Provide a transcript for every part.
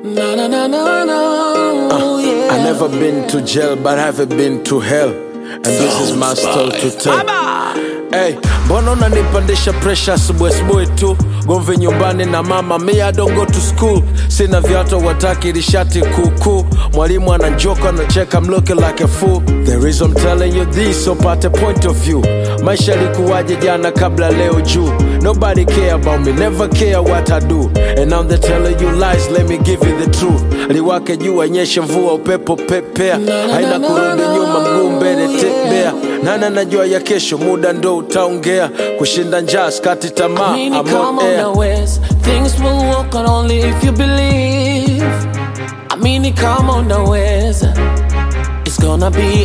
No, no, no, no, no. yeah. I never been to jail, but I've been to hell. And this is my story to tell. Hey, mbona unanipandisha pressure asubuhi asubuhi tu gomvi nyumbani na mama mi I don't go to school sina viatu wataki lishati kuku mwalimu ananjoka anacheka I'm looking like a fool the reason I'm telling you this so pate point of view maisha likuwaje jana kabla leo juu nobody care about me never care what I do and now they telling you lies let me give you the truth liwake juu anyeshe mvua upepo pepea haina kurudi nyuma mguu mbele tembea nana najua ya kesho muda ndo utaongea kushinda njaa skati tamaa I mean, I'm come on on air. now, Wes. Things will work out only if you believe. I mean, come on now, Wes. It's gonna be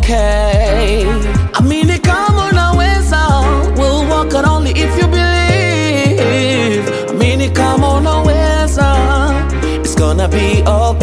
okay. I mean, come on now, Wes. We'll work out only if you believe. I mean, come on now, Wes. It's gonna be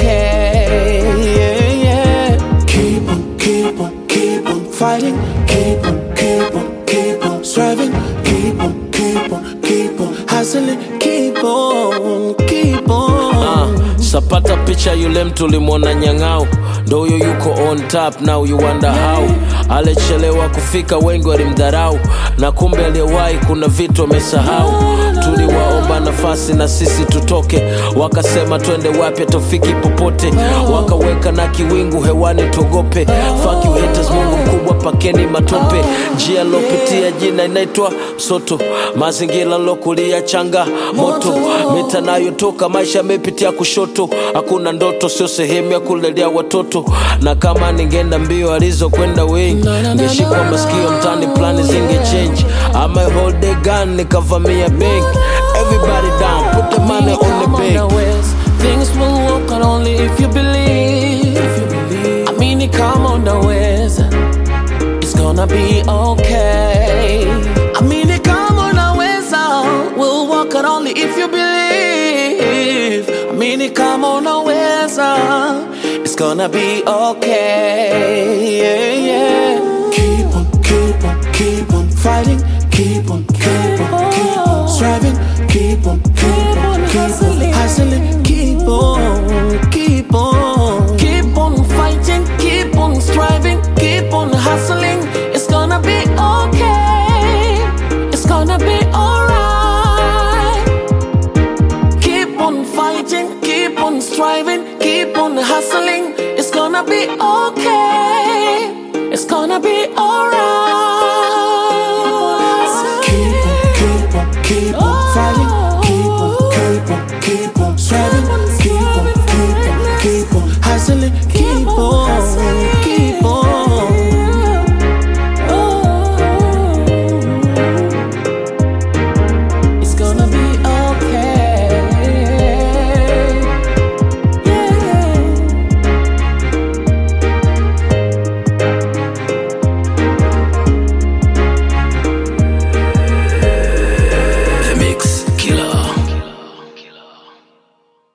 okay. Yeah, yeah. Keep on, keep on, keep on fighting. Keep on, keep on, keep on striving. Keep on, keep on, keep on hustling. Keep on, keep on. Ah, sapata picha yule mtu ulimwona nyang'au ndo huyo yuko on top now you wonder how alichelewa kufika wengi walimdharau na kumbe aliyewahi kuna vitu wamesahau tuliwaomba nafasi na sisi tutoke wakasema twende wapi tofiki popote wakaweka na kiwingu hewani tuogope Fuck you haters mungu mkubwa pakeni matope njia lopitia jina inaitwa soto mazingira lokulia changa moto mita nayotoka maisha yamepitia kushoto hakuna ndoto sio sehemu ya kulelea watoto na kama ningeenda mbio alizokwenda wengi ngeshikwa masikio mtani plani zinge change ama hold the gun nikavamia bank everybody down put the money on the Come on now, bank Wes. Things will work out only if you believe. I mean, it, come on now, Wes. It's gonna be okay. I mean, it, come on now, Wes. We'll work out only if you believe. I mean, it, come on now, Wes. It's gonna be okay. Yeah, yeah. Keep on, keep on, keep on fighting. Keep on, keep on, keep on striving. Keep on, keep on, keep on hustling. Keep on, keep on. Keep on fighting, keep on striving, keep on hustling. It's gonna be okay. It's gonna be alright. Keep on fighting, keep on striving, keep on hustling. It's gonna be okay.